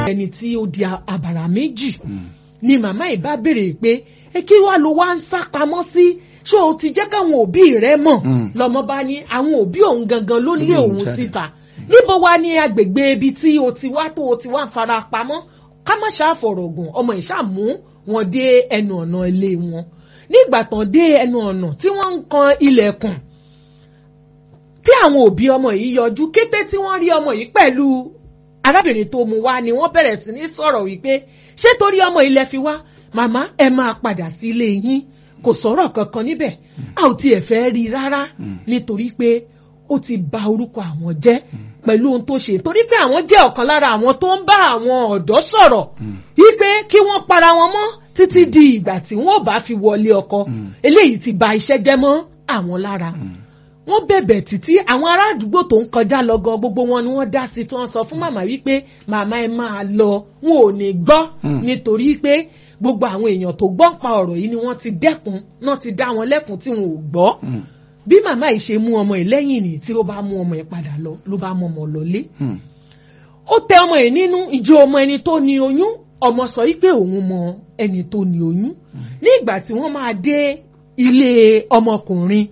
ẹni tí ó di àbàrà méjì ni màmá yìí bá béèrè pé ẹ kí wàá ló wá ń sá pamọ́ sí ṣé o ti jẹ́ káwọn òbí rẹ mọ̀ lọ́mọ bá ní àwọn òbí òun gangan ló lé òun síta níbo wá ní agbègbè ibi tí o ti wá tó o ti wá fara pamọ́ ká má ṣàfọ̀rọ̀gùn ọmọ ìṣàmú wọn dé ẹnu ọ̀nà ilé wọn nígbà tán dé ẹnu ọ̀nà tí wọ́n ń kan ilẹ̀kùn tí àwọn òbí ọmọ yìí yọjú kété tí wọ́n rí ọmọ yìí pẹ̀lú arábìnrin tó mú wá ni wọ́n bẹ̀rẹ̀ sí ní sọ̀rọ̀ wípé ṣé torí ọmọ ilẹ̀ fi wá màmá ẹ máa padà sí ilé yín kò sọ̀rọ̀ kankan níbẹ̀ a ò tiẹ̀ fẹ́ rí i rárá nítorí pé ó ti bà orúkọ àwọn jẹ́ pẹ̀lú ohun tó ṣe torí pé àwọn jẹ́ ọ̀kan lára àwọn tó ń bá àwọn ọ̀dọ́ sọ̀rọ̀ wípé kí wọ́n para wọn mọ́ títí di ìgbà tí wọ́n ò bá fi wọlé ọkọ eléyìí ti bà iṣẹ́ jẹ́ mọ́ àwọn lára wọ́n bẹ̀bẹ̀ títí àwọn ará àdúgbò tó ń kọjá lọ gan gbogbo wọn ni wọ́n dá sí tí wọ́n sọ fún màmá wípé màmá ẹ máa lọ wọn ò ní gbọ́ nítorí pé gbogbo àwọn èèyàn tó gbọ́ pa ọ̀rọ̀ yìí ni wọ́n ti dẹ́kun náà ti dá wọn lẹ́kun tí wọn ò gbọ́ bí màmá yìí ṣe mú ọmọ yìí lẹ́yìn nìyí tí ó bá mú ọmọ yìí padà lọ ló bá mú ọmọ lọlé ó tẹ ọmọ yìí nínú ìjọ ọmọ ẹni tó ní oyún ọmọ sọ yìí pé òun mọ ẹni tó ní oyún ní ìgbà tí wọ́n máa dé ilé ọmọkùnrin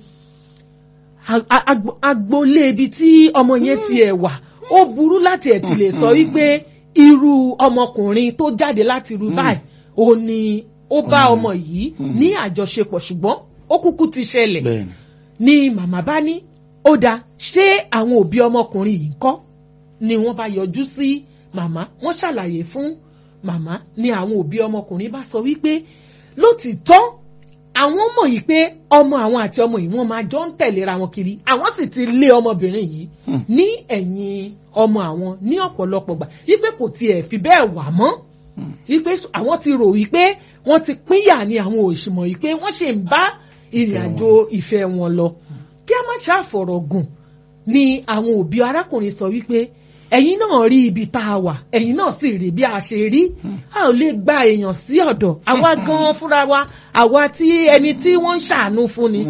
agboolé ibi tí ọmọ yẹn ti ẹ̀ wà ó burú láti ẹ̀ ti lè sọ wípé irú ọmọkùnrin tó jáde láti irú báyìí ó ní ó bá ọmọ yìí ní àjọṣepọ̀ ṣùgbọ́n ó kúkú ti ṣẹlẹ̀ ni màmá bá ní ó dáa ṣé àwọn òbí ọmọkùnrin yìí ń kọ́ ni wọ́n bá yọjú sí màmá wọ́n ṣàlàyé fún màmá ni àwọn òbí ọmọkùnrin bá sọ wípé lótìtọ́ àwọn mọ̀ yìí pé ọmọ àwọn àti ọmọ yìí wọ́n máa jọ ń tẹ̀léra wọn kiri àwọn sì ti lé ọmọbìnrin yìí ní ẹ̀yìn ọmọ àwọn ní ọ̀pọ̀lọpọ̀ gbà wípé kò tiẹ̀ fi bẹ́ẹ̀ wà mọ́ wípé àwọn ti rò wípé wọ́n ti pínyà ní àwọn òṣìmọ̀ yìí pé wọ́n ṣe ń bá ìrìn àjò ìfẹ́ wọn lọ kí a má ṣàfọ̀rọ̀ gùn ni àwọn òbí arákùnrin sọ wípé ẹ̀yin náà rí ibi tá a wà ẹ̀yin náà sì rí bí a ṣe rí a ò lè gba èèyàn sí ọ̀dọ̀ àwa gan fúnra wa àwa tí ẹni tí wọ́n ń ṣàánú fún ni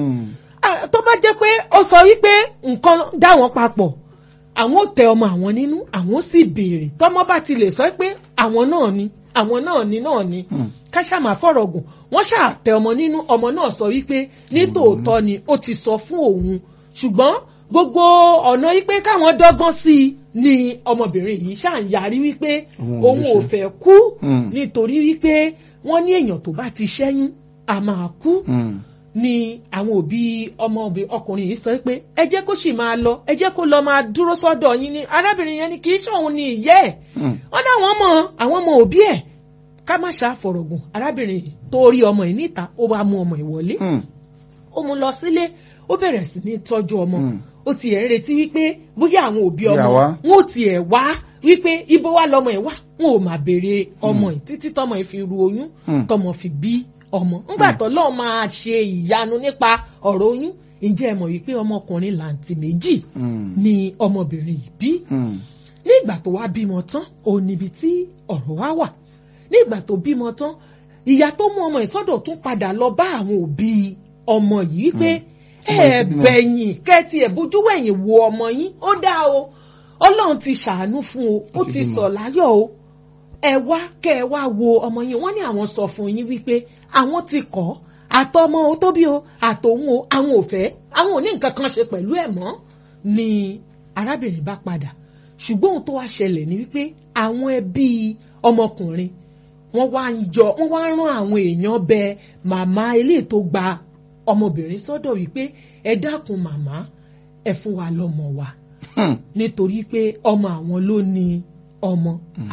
tó bá jẹ́ pé ó sọ wípé nǹkan dá wọn papọ̀ àwọn ò tẹ ọmọ àwọn nínú àwọn sì béèrè tọmọ bá ti lè sọ pé àwọn náà ni àwọn náà ni náà ni ká ṣàmà fọ̀rọ̀ gùn wọ́n ṣàtẹ ọmọ nínú ọmọ náà sọ wípé nítòótọ́ ni ó ti sọ fún òun ṣùgbọ́n gbogbo ọ̀nà wípé káwọn dọ́gbọ́n sí i ni ọmọbìnrin yìí ṣáà ń yarí wípé òun ò fẹ́ kú nítorí wípé wọ́n ní èèyàn tó bá ti ṣẹ́yún a máa kú ni àwọn òbí ọmọ ọkùnrin yìí sọ pé ẹ jẹ́ kó sì máa lọ ẹ jẹ́ kó lọ máa dúró sọ́dọ̀ yín ni arábìnrin yẹn ni kì í ṣòun ni ìyẹ́ ẹ̀ wọ́n ní àwọn ọmọ àwọn ọmọ òbí ẹ̀ ká má ṣàfọ̀rọ̀gùn arábìnrin tó rí ọmọ yìí níta ó wá mú ọmọ ìwọlé ó mú lọ sílé ó bẹ̀rẹ̀ sí ní tọ́jú ọmọ ó ti ẹ̀ ń retí wípé bóyá àwọn òbí ọmọ wọn ò tiẹ̀ wá wípé ibo wá lọmọ ẹ̀ wá wọn ò máa béèrè ọmọ ẹ̀ títí tọmọ ẹ̀ fi ru oyún tọmọ fi bí ọmọ ńgbà tó lọ́ọ́ máa ṣe ìyanu nípa ọ̀rọ̀ oyún ǹjẹ́ ẹ mọ̀ wípé ọmọkùnrin làǹtì méjì ni ọmọbìnrin yìí bí ní ìgbà tó wá bímọ tán òun níbi tí ọ̀rọ̀ wá wà ní ìgbà tó bímọ tán ìyá tó mú ọmọ ẹ̀ sọ́dọ̀ tún padà lọ bá àwọn òbí ọmọ yìí wípé ẹ bẹ̀yìn kẹ́tì ẹ̀ bójú wẹ̀yìn wo ọmọ yín ó dá o ọlọ́run ti ṣàánú fún o ó ti sọ̀ láyọ̀ o ẹ wá kẹ́ ẹ wá wo ọmọ yín wọ́n ní àwọn sọ fún yín wípé àwọn ti kọ́ àtọmọ o tóbi o àtòun o àwọn ò fẹ́ àwọn ò ní nǹkan kan ṣe pẹ̀lú ẹ̀ mọ́ ni arábìnrin bá padà ṣùgbọ́n ohun tó wá ṣẹlẹ̀ ni wípé àwọn ẹbí ọmọkùnrin wọ́n wá ń jọ wọ́n wá rán àwọn èèyàn bẹ màmá eléyìí tó gba ọmọbìnrin sọ́dọ̀ wípé ẹ dákun màmá ẹ fún wa lọ́mọ wa nítorí pé ọmọ àwọn ló ní ọmọ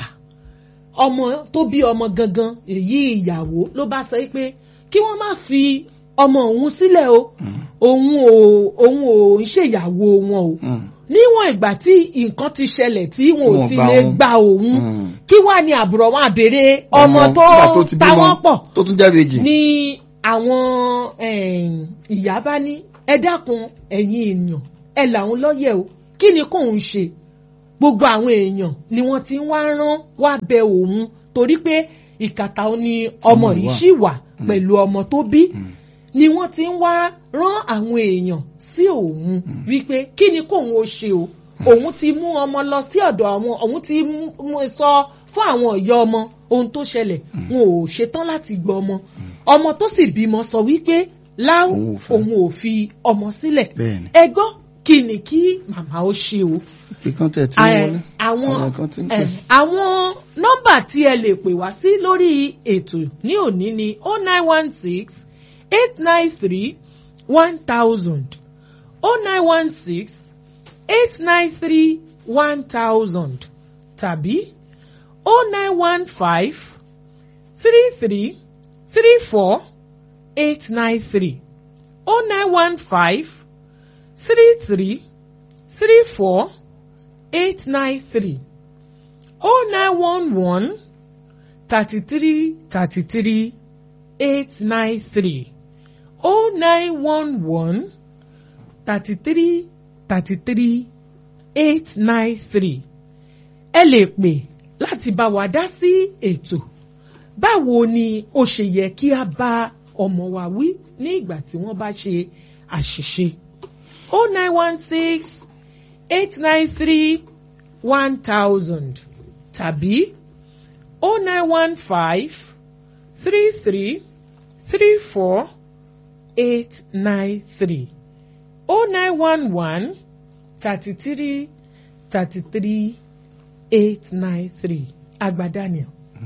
ọmọ tó bí ọmọ gangan èyí ìyàwó ló bá sọ pé kí wọ́n má fi ọmọ òun sílẹ̀ o òun ò òun ò ń ṣèyàwó wọn o níwọ̀n ìgbà tí nǹkan ti ṣẹlẹ̀ tí wọn ò ti lè gba òun kí wàá ní àbúrò wọn àbèrè ọmọ tó táwọn pọ̀ tó tún jẹ́ méjì. ní àwọn ìyá bá ní ẹ dákun ẹ̀yin èèyàn ẹ làwọn lọ́yẹ̀ o kí ni kóun ṣe gbogbo àwọn èèyàn ni wọ́n ti ń wá rán wá bẹ òun torí pé ìkàtà ni ọmọ yìí ṣì wà pẹ̀lú ọmọ tó bí ni wọ́n ti ń wá rán àwọn èèyàn sí òun wípé kí ni kóun ó ṣe o òun ti mú ọmọ lọ sí ọ̀dọ̀ àwọn òun ti mú- mú sọ fún àwọn ìyá ọmọ ohun tó ṣẹlẹ̀ wọn ò ṣetán láti gbọ́ ọmọ ọmọ tó sì bímọ sọ wípé láwọn Òun ò fẹ́. òun ò fi ọmọ sílẹ̀ Bẹ́ẹ̀ni. ẹ gbọ́ kí ni kí màmá ó ṣe o ìkan tẹ̀ tí ń Ẹ, wọlé àwọn kan tí ń ẹ, pè. àwọn nọ́mbà tí ẹ lè pè wá sí lórí ètò ní òní ni o nine one six eight nine three one thousand o nine one six eight nine three one thousand tàbí o nine one five three three three four eight nine three o nine one five three three three four eight nine three oh nine one one thirty three thirty three eight nine three oh nine one one thirty three thirty three eight nine three ẹ lè pè láti bá wa dá sí ètò báwo ni ó ṣe yẹ kí a bá ọmọ wa wí ní ìgbà tí wọ́n bá ṣe àṣìṣe oh nine one six eight nine three one thousand tàbí oh nine one five three three three four eight nine three oh nine one one thirty three thirty three eight nine three Agba Daniel.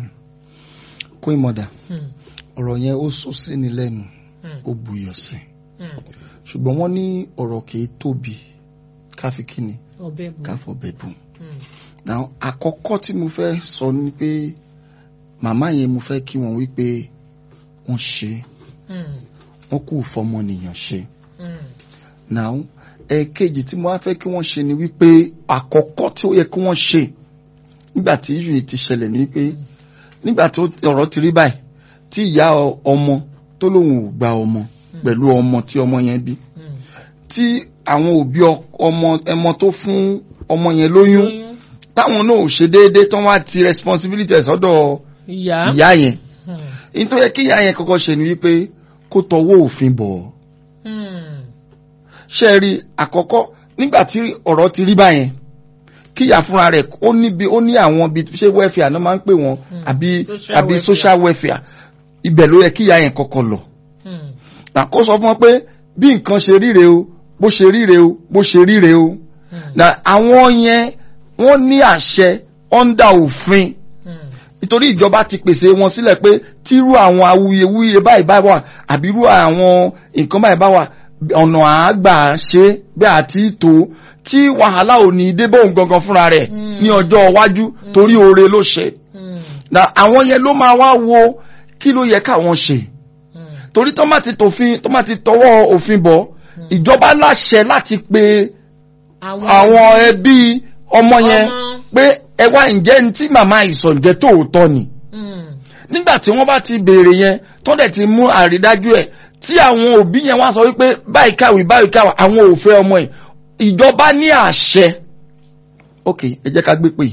kó ìmọ̀dà Hmm, ọ̀rọ̀ yẹn ó sọ sí ni lẹ́nu hmm, ó buyọ̀ sí hmm. ṣùgbọ́n wọ́n ní ọ̀rọ̀ kìí tóbi káfí kíni ọbẹ̀ bù. káfọ̀ bẹ̀ bù. Hmm, Now àkọ́kọ́ tí mo fẹ́ sọ ni pé màmá yẹn mo fẹ́ kí wọ́n wí pé wọ́n ṣe hmm, wọ́n kù fọmọnìyàn ṣe. hmm, Now ẹ̀ẹ̀kejì tí mo wá fẹ́ kí wọ́n ṣe ni wípé àkọ́kọ́ tí ó yẹ kí wọ́n ṣe nígbà tí ìṣù yìí ti ṣẹlẹ̀ ni wípé nígbà tí ọ̀rọ̀ ti rí báyìí tí ìyá ọ- ọmọ tó lóun ò gba ọmọ pẹ̀lú ọmọ tí ọmọ yẹn bí hmm. tí àwọn òbí ọ- ọmọ ẹmọ tó fún ọmọ yẹn lóyún Oyún, táwọn náà ò ṣe déédéé tán wá ti responsibility ẹ̀ sọ́dọ̀ ìyá. ìyá yẹn Hmm, nítorí yẹ kí ìyá yẹn kọ́kọ́ ṣe ni wípé kó tọwọ́ òfin bọ̀ ọ́ hmm, ṣe rí àkọ́kọ́ nígbà tí ọ̀rọ̀ ti rí báyẹn kíyà fúnra rẹ̀ ó níbi ó ní àwọn ibi ṣé welfare náà máa ń pè wọ́n àbí Social àbí welfare. social welfare ibẹ̀ ló yẹ kíyà yẹn kọ́kọ́ lọ. hmm, Nà kó sọ fún wọn pé bí nǹkan ṣe ríre o bó ṣe ríre o bó ṣe ríre o. hmm, Nà àwọn yẹn wọ́n ní àṣẹ under òfin hmm. nítorí ìjọba ti pèsè wọn sílẹ̀ pé tírú àwọn awuyewuye báyìí bá wà àbí irú àwọn nǹkan báyìí bá wà ọ̀nà àgbà ṣe bí àti tó tí wàhálà ò ní dé bóun gangan fúnra rẹ̀ Mm. ní ọjọ́ iwájú torí oore ló ṣe. Hmm, Na àwọn yẹn ló máa wá wo kí ló yẹ káwọn ṣe hmm. torí tó má ti tòfin tó má ti tọwọ́ òfin bọ̀ ìjọba láṣẹ láti pe àwọn ẹbí ọmọ yẹn Ọmọ. pé ẹ wá ǹjẹ́ ní tí màmá ìsọ̀ǹjẹ́ tòótọ́ ni Hmm, nígbà tí wọ́n bá ti béèrè yẹn tó dẹ̀ ti mú àrídájú ẹ̀ tí àwọn òbí yẹn wá sọ wípé báyìí káwé báyìí káwé àwọn ò fẹ́ ọmọ ẹ̀ ìjọba ní àṣẹ ok ẹ jẹ́ ká gbé pè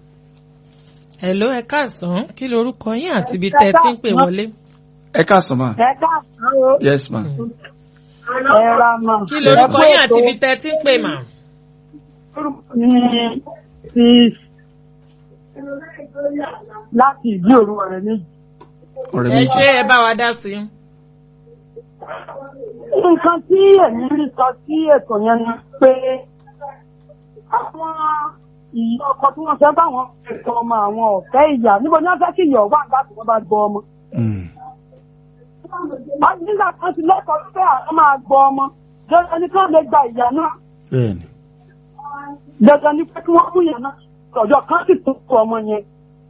hello ẹ káàsán kí lorúkọ yín àti ibi tẹ́ ẹ ti ń pè wọlé. ẹ káàsán ma ẹ káàsán o yes ma ẹ ra mà. kí lorúkọ yín àti ibi tẹ́ ẹ ti ń pè mà. ní ti láti ìdí òru ọ̀rẹ́ méjì. ọ̀rẹ́ ẹ mi ṣé ẹ bá wa dá sí i. nǹkan tí èmi rí sọ sí ètò yẹn ni pé àwọn ìyá ọkọ tí wọ́n fẹ́ báwọn ètò ọmọ àwọn ọ̀fẹ́ ìyá níbo ni wọ́n fẹ́ kí ìyá wà nígbà tí wọ́n bá gbọ́ ọmọ. Mm, wọ́n ti nígbà kan ti lẹ́kọ̀ọ́ pé àwọn máa gbọ́ ọmọ dandan ni kí wọ́n lè gba ìyá náà bẹ́ẹ̀ni dandan ni pé kí wọ́n mú ìyá náà ọjọ́ kan sì tó kú ọmọ yẹn.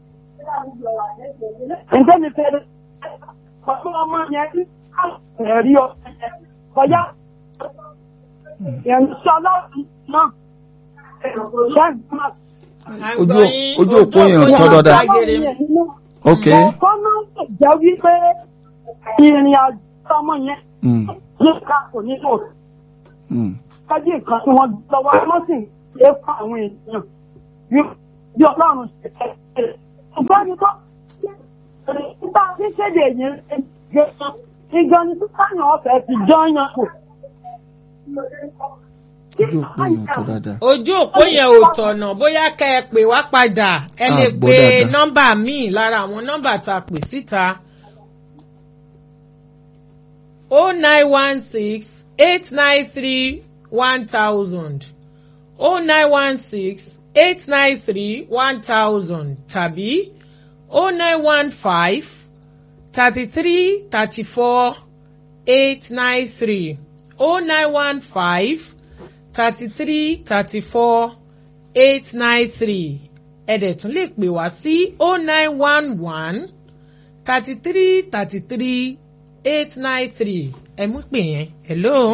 ǹjẹ́ mi fẹ́ pẹ̀lú ọmọ yẹn ní ẹ̀rí ọmọ yẹn kọjá ìrìnsọ ọlọ́run náà ṣẹ́gun À ń Ojú- gbọ́ yín, ojú òpó yẹn ò òpó tọ́ yẹn dáadáa. gbàgede. ok Ẹ̀kọ́ náà lè jẹ́ wípé ìrìn àjò ọmọ yẹn mm, ní ká kò ní lò mm, kájí nǹkan tí wọ́n lọ́wọ́ wọ́n sì ń ṣe é fún àwọn èèyàn bí- bí ọlọ́run ṣe fẹ́ ṣe. ṣùgbọ́n ní tó nígbà tí kéde yẹn ṣe gan ìgan ni sísáyàn ọ̀fẹ́ ti jọ́yàn kù. ojú òpó yẹn tó dáadáa. ojú òpó yẹn ò tọ̀nà bóyá kẹ́ ẹ pè wá padà ẹ Ah, lè gbọ́ pe dáadáa. nọ́mbà míì lára àwọn nọ́mbà tá a pè síta o nine one six eight nine three one thousand o nine one six eight nine three one thousand tàbí o nine one five thirty three thirty four eight nine three o nine one five thirty-three thirty-four eight nine three ẹ̀dẹ̀ tún lè pè wá sí oh nine one one thirty-three thirty-three eight nine three ẹ mú pè yẹn hello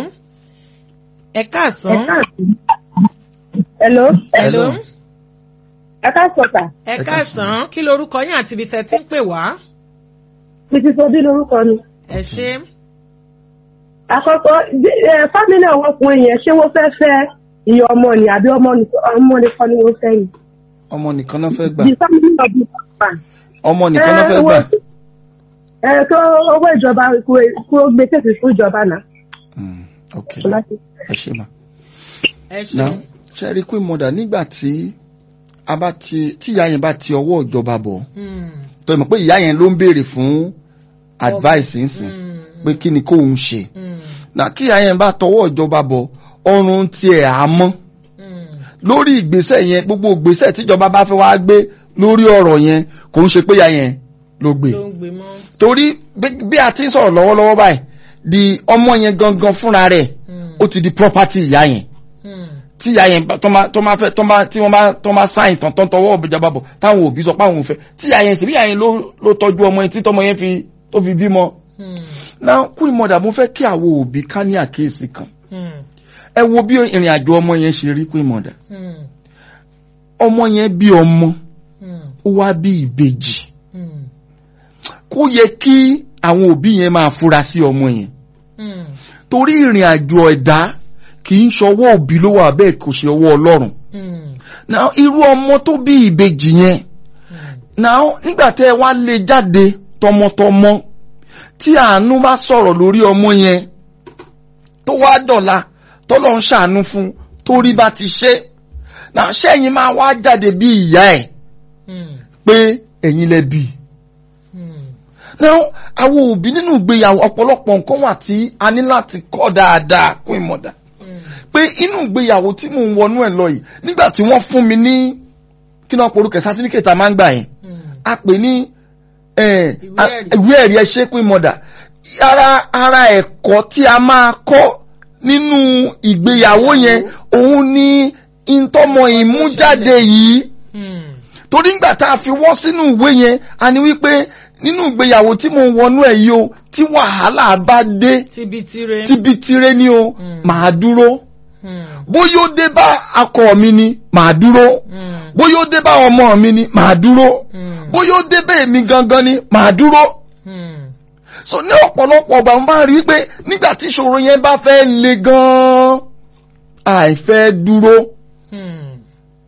ẹ káàsán Hello. hello Ẹ káàsán sà. ẹ Ẹ káàsán kí lorúkọ yín àti ibi tẹ́ ti ń pè wá Títí Sobí lorúkọ mi. ẹ ṣé Àkọ́kọ́ bí- ẹ, fámílì àwọn ọkùnrin yẹn ṣé wọ́n fẹ́ fẹ́ ìyá ọmọ ni àbí ọmọ nìkan ọmọ nìkan ni wọ́n fẹ́ yìí. ọmọ nìkan náà fẹ́ gbà The family of the husband. ọmọ nìkan náà fẹ́ gbà. Ẹ tó owó ìjọba kó gbé tètè fún ìjọba náà. Mm, ok Láti- ẹ ṣe mà. ẹ ṣé now ṣe rí queen mother nígbà tí a bá ti tí ìyá yẹn bá ti ọwọ́ ìjọba bọ̀ Hmm, tó yẹ mọ̀ pé ìyá yẹn ló ń béèrè fún advice nsìn hmm, pé kí ni kóun ṣe hmm, na kí ìyá yẹn bá tọwọ́ ìjọba bọ̀ ọrùn tiẹ̀ á mọ́ hmm, lórí ìgbésẹ̀ yẹn gbogbo ìgbésẹ̀ tíjọba bá fẹ́ wá gbé lórí ọ̀rọ̀ yẹn kò ń ṣe pé ìyá yẹn ló gbé ló ń gbé mọ́ torí bí- bí a ti ń sọ̀rọ̀ lọ́wọ́lọ́wọ́ báyìí di ọmọ yẹn gangan fúnra rẹ̀ Hmm, ó ti di property ìyá yẹn hmm, tí ìyá yẹn bá- tó máa tó máa fẹ́ tó máa tí wọ́n bá tó máa sáyìn tán tán tọwọ́ ìjọba bọ̀ táwọn òbí sọ pé àwọn ò fẹ́ tí ìyá yẹn sì bí ìyá yẹn ló ló tọ́jú ọmọ yẹn tí tọmọ yẹn fi tó fi bímọ. hmm, náà kú ìmọ̀dà mo fẹ́ kí àwọn òbí ká ní àkíyèsí kan hmm, ẹ wo bí ìrìn àjò ọmọ yẹn ṣe rí kú ìmọ̀dà hmm, ọmọ yẹn bí ọmọ hmm, ó wá bí ìbejì hmm, kó yẹ kí àwọn òbí yẹn máa fura sí ọmọ yẹn hmm, torí ìrìn àjò ẹ̀dá kì í ṣọwọ́ òbí ló wà bẹ́ẹ̀ kò ṣe ọwọ́ ọlọ́run hmm, náà irú ọmọ tó bí ìbejì yẹn hmm. náà nígbà tẹ́ ẹ wá lé jáde tọmọtọmọ tí àánú bá sọ̀rọ̀ lórí ọmọ yẹn tó wá dọ̀la tọ́lọ́ ń ṣàánú fún torí bá ti ṣe náà sẹ́yìn máa wá jáde bí ìyá ẹ̀ Hmm, pé ẹ̀yin lẹ bí hmm, náà àwọn òbí nínú ìgbéyàwó ọ̀pọ̀lọpọ̀ nǹkan wà tí a ní láti kọ́ dáadáa kún ìmọ̀dà hmm, pé inú ìgbéyàwó tí mò ń wọnú ẹ̀ lọ yìí nígbà tí wọ́n fún mi ní kí náà porúkẹ sátífíkẹ̀tì a máa ń gbà yẹn hmm. a pè ní eh, Ìwé a- ẹ̀rí. ìwé ẹ̀rí ẹṣẹ́ pé mọ̀dà ara ara ẹ̀kọ́ tí a máa kọ́ nínú ìgbéyàwó yẹn òun ni ìtọ́mọ ìmújáde yìí Hmm, torí ngbà tá a fi wọ́ sínú ìwé yẹn a ní wípé nínú ìgbéyàwó tí mo wọnú ẹ̀ yìí o tí wàhálà bá dé tibitire. tíbi tiré ni o Mm. màá dúró Hmm, bóyá ó dé bá akọ mi ni màá dúró hmm, bóyá ó dé bá ọmọ mi ni màá dúró hmm, bóyá ó dé bẹ́ẹ̀ mi gangan ni màá dúró hmm, so ní ọ̀pọ̀lọpọ̀ ọgbà mo bá rí i pé nígbà tí ìṣòro yẹn bá fẹ́ le gan-an àìfẹ́ dúró hmm,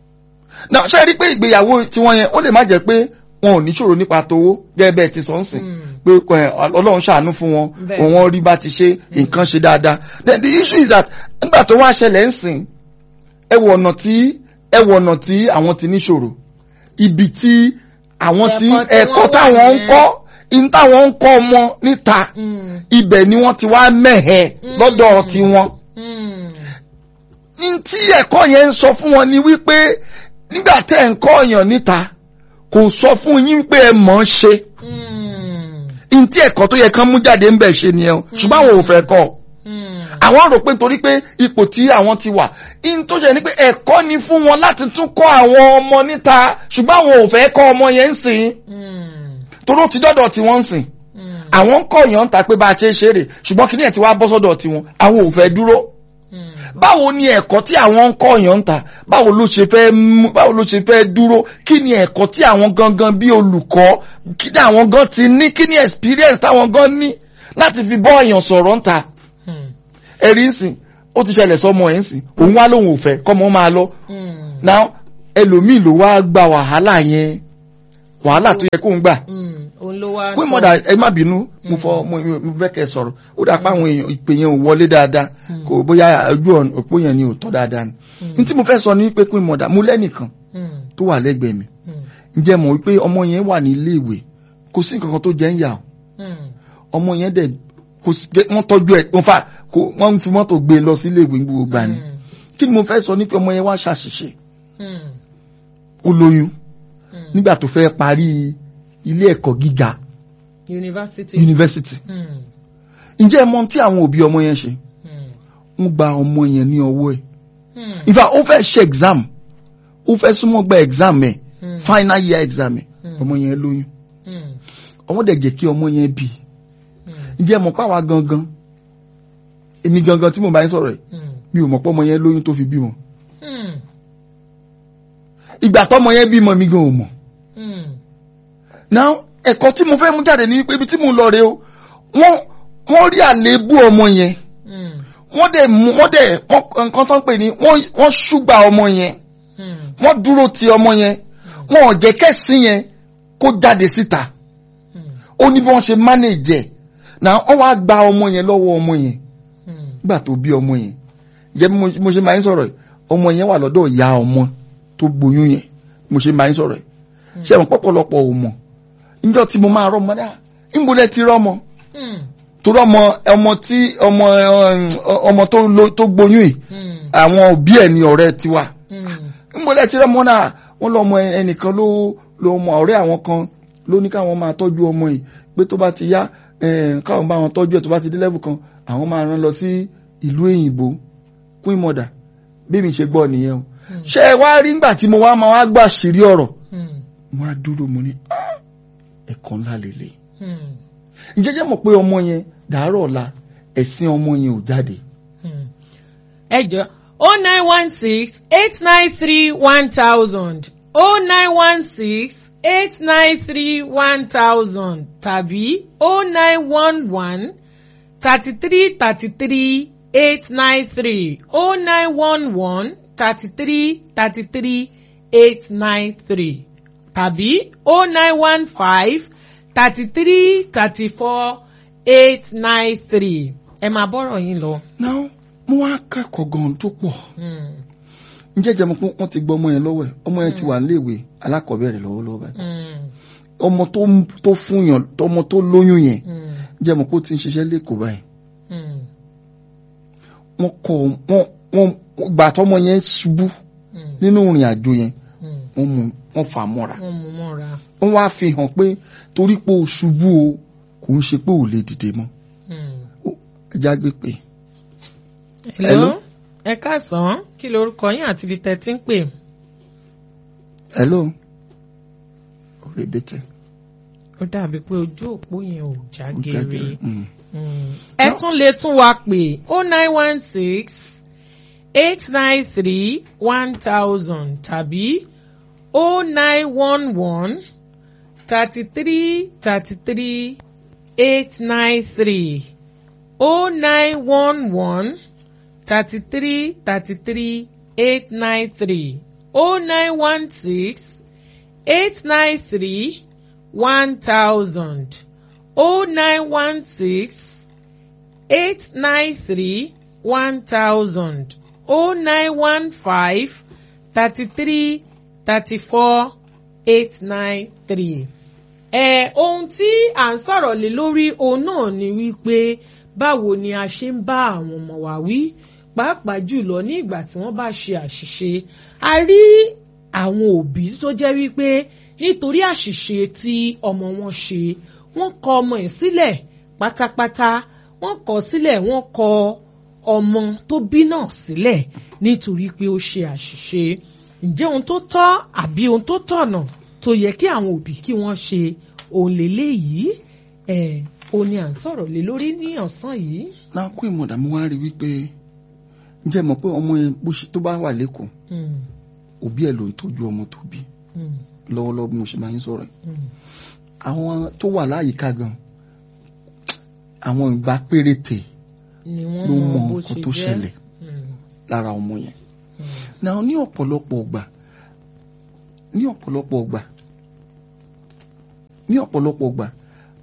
náà ṣe rí i pé ìgbéyàwó tiwọn yẹn ó lè má jẹ́ pé wọn ò níṣòro nípa towó gẹ́gẹ́ bẹ́ẹ̀ ti sọ ń sìn hmm. pé ẹ, ọlọ́run ṣàánú fún wọn Bẹ́ẹ̀. wọn rí bá ti ṣe nǹkan ṣe dáadáa then the issue is that nígbà tó wá ṣẹlẹ̀ ń sìn ẹ wọ ọ̀nà tí ẹ wọ ọ̀nà tí àwọn ti níṣòro ibi tí àwọn tí Ẹ̀kọ́ tí ẹ̀kọ́ wọ́n wà táwọn ń yẹn. kọ́ in táwọn ń kọ́ ọmọ níta Hmm, ibẹ̀ ni wọ́n ti wá mẹ́hẹ̀ lọ́dọ̀ tiwọn hmm, ní tí ẹ̀kọ́ yẹn ń sọ fún wọn ni wípé nígbà tẹ́ ẹ̀ ń kọ́ ọ̀yàn níta kò sọ fún yín pé ẹ mọ̀ ọ́n ṣe hmm, ní tí ẹ̀kọ́ tó yẹ kán mú jáde ń bẹ̀ ṣe nìyẹn o ṣùgbọ́n àwọn ò fẹ́ kọ́ ọ. hmm, àwọn rò pé nítorí pé ipò tí àwọn ti wà in tó jẹ́ ni pé ẹ̀kọ́ ni fún wọn láti tún kọ́ àwọn ọmọ níta ṣùgbọ́n àwọn ò fẹ́ kọ́ ọmọ yẹn ń sìn hmm, toró ti dọ́dọ̀ tí wọ́n ń sìn hmm, àwọn ń kọ́ yàn ń ta pé bá a ṣe é ṣeré ṣùgbọ́n kí ni ẹ̀ ti wá bọ́ sọ́dọ̀ tiwọn àwọn ò fẹ́ dúró hmm, báwo ni ẹ̀kọ́ tí àwọn ń kọ́ yàn ń ta báwo ló ṣe fẹ́ mú báwo ló ṣe fẹ́ dúró kí ni ẹ̀kọ́ tí àwọn gangan bí olùkọ́ kí ni àwọn gan ti ní kí ni experience táwọn gan ní láti fi bọ́ èèyàn sọ̀rọ̀ ń ta hmm, ẹ̀rí ń sìn ó ti ṣẹlẹ̀ sọmọ ẹ̀ ń sìn òun wá lóun ò fẹ́ kọ́mọ máa lọ hmm, now ẹlòmíì ló wá gba wàhálà yẹn wàhálà tó yẹ kó ń gbà hmm. òun ló wá. queen mother ẹ má bínú mo fọ mo mo fẹ́ kẹ́ ẹ sọ̀rọ̀ ó dà pé àwọn èèyàn ìpè yẹn ò wọlé dáadáa kò bóyá ojú ọ̀nà òpó yẹn ni ò tọ́ dáadáa ni n tí mo fẹ́ sọ ni pé queen mother mo lẹ́nìkan Mm, tó wà lẹ́gbẹ̀ẹ́ mi mm, ǹjẹ́ mọ̀ wípé ọmọ yẹn wà ní ilé ìwé kò sí nǹkan kan tó jẹ́ ń yà o mm, ọmọ yẹn dẹ̀ kò sí pé wọ́n tọ́jú ẹ̀ wọ́n fà kò wọ́n fi mọ́tò gbé e lọ sí ilé ìwé gbogbo gbà ni mm, kí ni mo fẹ́ sọ ní pé ọmọ yẹn wá ṣàṣìṣe mm, ó lóyún mm. nígbà tó fẹ́ parí ilé ẹ̀kọ́ gíga University. yunifásitì Mm, ǹjẹ́ ẹ mọ̀ tí àwọn òbí ọmọ yẹn ṣe mm, wọ́n gba ọmọ yẹn ní ọwọ́ ẹ̀ mm, in fact ó fẹ́ ṣe exam ó fẹ́ súnmọ́ gba exam ẹ̀ Mm. final year exam ẹ̀ Mm. ọmọ yẹn lóyún mm, ọmọ dẹ̀ jẹ́ kí ọmọ yẹn bì mm, ǹjẹ́ ẹ mọ̀ páwa gangan èmi gangan tí mo bá yín sọ̀rọ̀ ẹ̀ mm, mi ò mọ̀ pé ọmọ yẹn lóyún tó fi bímọ mm, ìgbà tọ́mọ yẹn bímọ mi gan ò mọ̀ mm. now ẹ̀kọ́ tí mo fẹ́ mú jáde ní pé ibi tí mo lọ rè o wọ́n wọ́n rí àléébù ọmọ yẹn Mm, wọ́n dẹ̀ mú wọ́n dẹ̀ wọ́n nǹkan tó ń pè ní wọ́n wọ́n ṣùgbà ọmọ yẹn mm, wọ́n dúró ti ọmọ yẹn wọn ò jẹ́ kẹ́sìn yẹn kó jáde síta mm, ó ní bí wọ́n ṣe manage ẹ̀ náà wọ́n wá gba ọmọ yẹn lọ́wọ́ ọmọ yẹn mm, nígbà tó bí ọmọ yẹn jẹ́ bí mo- mo ṣe máa ń sọ̀rọ̀ yìí ọmọ yẹn wà lọ́dọ̀ ìyá ọmọ tó gboyún yẹn mo ṣe máa ń sọ̀rọ̀ yìí ṣé àwọn pọ̀pọ̀lọpọ̀ ò mọ̀ níjọ́ tí mo máa rọ́mọ dáa níbo lẹ ti rọ́mọ mm, torí ọmọ ọmọ tí ọmọ eh, ọmọ tó lo- tó gboyún yìí mm, àwọn òbí ẹ̀ ní ọ̀rẹ́ tiwa mm, níbo lẹ ti rọ́mọ náà wọ́n lọ ọmọ ẹnìkan ló lọ ọmọ ọ̀rẹ́ àwọn kan ló ní káwọn máa tọ́jú ọmọ yìí pé tó bá ti yá eh, káwọn bá wọn tọ́jú ẹ̀ tó bá ti dé level kan àwọn máa rán lọ sí ìlú èyìnbó queen mother bí mi ṣe gbọ́ nìyẹn o ṣé ẹ wá rí nígbà tí mo wá máa wá gbà sírí ọ̀rọ̀ mm, mo á dúró mo ní "Ah, ẹ̀kọ́ ńlá lélẹ̀ mm, ǹjẹ́ jẹ́ mọ̀ pé ọmọ yẹn dàárọ̀ ọ̀la ẹ̀sìn ọmọ yẹn ò jáde mm. ẹ jọ o nine one six eight nine three one thousand o nine one six eight nine three one thousand tàbí o nine one one thirty three thirty three eight nine three o nine one one thirty three thirty three eight nine three tàbí o nine one five thirty three thirty four eight nine three ẹ máa bọ́rọ̀ yín lọ. náà mo wá kẹ́kọ̀ọ́ gan tó pọ̀ Mm, ǹjẹ́ jẹ́ mọ̀ pé wọ́n ti gbọ́ ọmọ yẹn lọ́wọ́ ẹ̀ ọmọ yẹn ti wà níléèwé alákọ̀ọ́bẹ̀rẹ̀ lọ́wọ́lọ́wọ́ báyìí mm, ọmọ tó tó fún yàn ọmọ tó lóyún yẹn mm, jẹ́ mọ̀ pé ó ti ń ṣiṣẹ́ lẹ́kọ̀ọ́ báyìí mm, wọ́n kọ́ wọ́n wọ́n gbà tọ́mọ yẹn ṣubú mm, nínú ìrìn àjò yẹn mm. wọ́n mú wọ́n fà á mọ́ra wọ́n mú mọ́ra. wọ́n wá fi hàn pé torí pé o ṣubú o kò ń ṣe pé ò lè dìde mọ́ Mm. Ó, ẹja gbé pé Hello. Hello. ẹ káàsán kí lorúkọ yín àti ibi tẹ́ ti ń pè. hello òrèbètè ó dàbí pé ojú òpó yẹn ò já ó geere. jágere mm. Mm. ẹ tún lè tún wa pè oh nine one six eight nine three one thousand tàbí oh nine one one thirty three thirty three eight nine three oh nine one one thirty three thirty three eight nine three oh nine one six eight nine three one thousand oh nine one six eight nine three one thousand oh nine one five thirty three thirty four eight nine three. ẹ ohun tí à ń sọ̀rọ̀ lé lórí òun náà ni wípé báwo ni a ṣe ń bá àwọn ọmọ wa wí pàápàá jùlọ ní ìgbà tí wọ́n bá ṣe àṣìṣe a rí àwọn òbí tó jẹ́ wípé nítorí àṣìṣe tí ọmọ wọn ṣe wọ́n kọ ọmọ ẹ̀ sílẹ̀ pátápátá wọ́n kọ sílẹ̀ wọ́n kọ ọmọ tó bí náà sílẹ̀ nítorí pé ó ṣe àṣìṣe ǹjẹ́ ohun tó tọ́ àbí ohun tó tọ̀nà tó yẹ kí àwọn òbí kí wọ́n ṣe òun lélẹ́yìí ẹ̀ o ní à ń sọ̀rọ̀ lé lórí ní ọ̀sán yìí. náà kó ìmọ̀dà mo wá rí wípé ǹjẹ́ mọ̀ pé ọmọ yẹn bó ṣe tó bá wà lẹ́kọ̀ọ́ Mm, òbí ẹ̀ ló ń tọ́jú ọmọ tó bí mm, lọ́wọ́lọ́wọ́ bí mo ṣe máa ń sọ̀rọ̀ yìí. mm, àwọn tó wà láyìíká gan àwọn ìgbà péréte ni wọ́n ló mọ mọ bó nǹkan ṣe tó jẹ́. ṣẹlẹ̀ Mm, lára ọmọ yẹn mm, náà ní ọ̀pọ̀lọpọ̀ ọgbà ní ọ̀pọ̀lọpọ̀ ọgbà ní ọ̀pọ̀lọpọ̀ ọgbà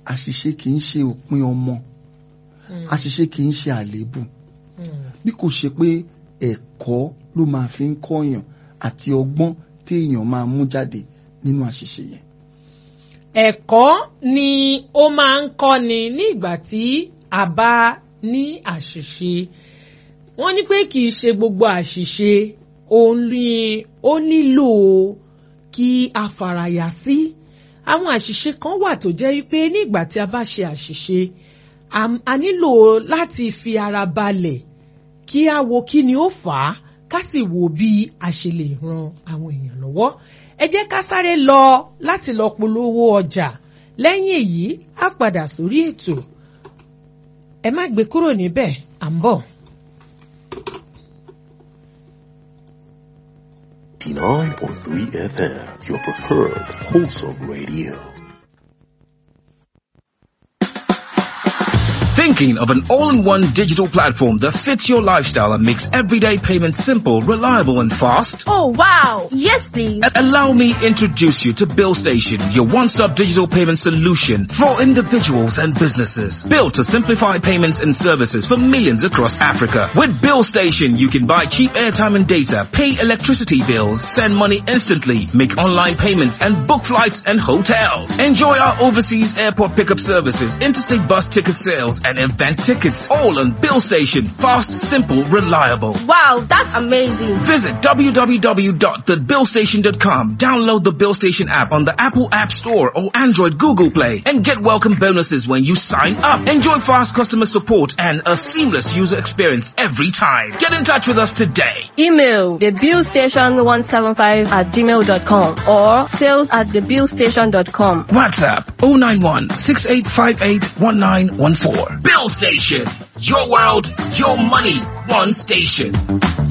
àṣìṣe kì í ṣe òpin ọmọ àṣìṣe kì í ṣe àléébù bí kò ṣe pé ẹ̀kọ́ ló máa fi ń kọ́yàn àti ọgbọ́n téèyàn máa mú jáde nínú àṣìṣe yẹn. ẹ̀kọ́ ni ó máa ń kọ́ni ní ìgbà tí a bá ní àṣìṣe wọ́n ní pé kì í ṣe gbogbo àṣìṣe òun ni ó nílò kí a faraya sí àwọn àṣìṣe kan wà tó jẹ́ wípé ní ìgbà tí a bá ṣe àṣìṣe a- a nílò láti fi ara balẹ̀ kí a wo kí ni ó fà á ká sì wo bí a ṣe lè ran àwọn èèyàn lọ́wọ́ ẹ jẹ́ ká sáré lọ láti lọ polówó ọjà lẹ́yìn èyí á padà sórí ètò ẹ má gbé kúrò níbẹ̀ à ń bọ̀. 89.3 FM, your preferred wholesome radio. Thinking of an all-in-one digital platform that fits your lifestyle and makes everyday payments simple, reliable and fast? Oh wow! Yes please! A- Allow me introduce you to Bill Station, your one-stop digital payment solution for individuals and businesses. Built to simplify payments and services for millions across Africa. With Bill Station, you can buy cheap airtime and data, pay electricity bills, send money instantly, make online payments and book flights and hotels. Enjoy our overseas airport pickup services, interstate bus ticket sales and event tickets. All on Bill Station. Fast, simple, reliable. Wow, that's amazing! Visit www.thebillstation.com. Download the Bill Station app on the Apple App Store or Android Google Play and get welcome bonuses when you sign up. Enjoy fast customer support and a seamless user experience every time. Get in touch with us today. Email thebillstation175 at gmail.com or sales at thebillstation.com. WhatsApp 091 6858 1914. Bill Station. Your world, your money, one station.